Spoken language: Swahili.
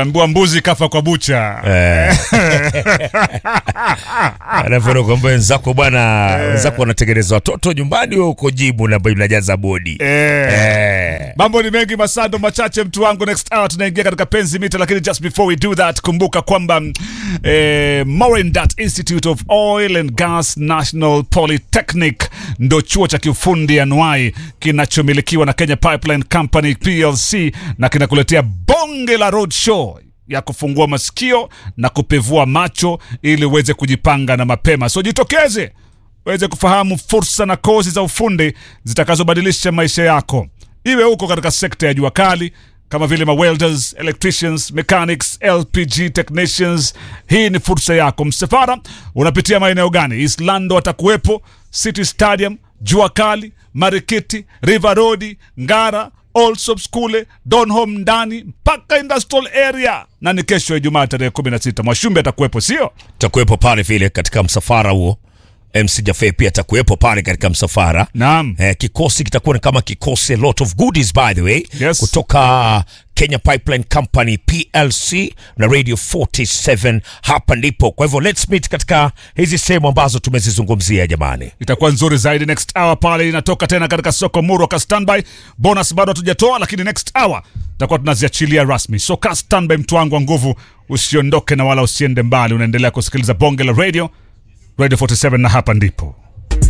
Utaambiwa mbuzi kafa kwa bucha. Eh. Alafu kwamba wenzako bwana, wenzako wanatengeneza watoto nyumbani, wewe uko jibu na unajaza bodi. Eh. Eh. Mambo ni mengi masando machache mtu wangu next hour tunaingia katika penzi mita lakini just before we do that kumbuka kwamba mm, eh, Morindat Institute of Oil and Gas National Polytechnic ndo chuo cha kiufundi anuai kinachomilikiwa na Kenya Pipeline Company PLC na kinakuletea bonge la road show ya kufungua masikio na kupevua macho ili uweze kujipanga na mapema so jitokeze uweze kufahamu fursa na kozi za ufundi zitakazobadilisha maisha yako iwe huko katika sekta ya jua kali kama vile ma welders, electricians, mechanics, LPG technicians. Hii ni fursa yako. Msafara unapitia maeneo gani? Islando watakuwepo, City Stadium, jua kali, Marikiti, River Road, Ngara, Allsops kule Donholm ndani mpaka industrial area, na ni kesho Ijumaa tarehe 16 Mwashumbe atakuwepo, sio? Takuwepo pale vile katika msafara huo. MC Jafe pia atakuwepo pale katika msafara. Naam. Eh, kikosi kitakuwa ni kama kikosi a lot of goodies by the way Yes. kutoka Kenya Pipeline Company PLC na Radio 47 hapa ndipo. Kwa hivyo let's meet katika hizi sehemu ambazo tumezizungumzia jamani. itakuwa nzuri zaidi next hour pale inatoka tena katika soko muru ka standby bonus bado hatujatoa lakini next hour tutakuwa tunaziachilia rasmi so ka standby mtu wangu wa nguvu usiondoke na wala usiende mbali unaendelea kusikiliza bonge la radio radio 47 na hapa ndipo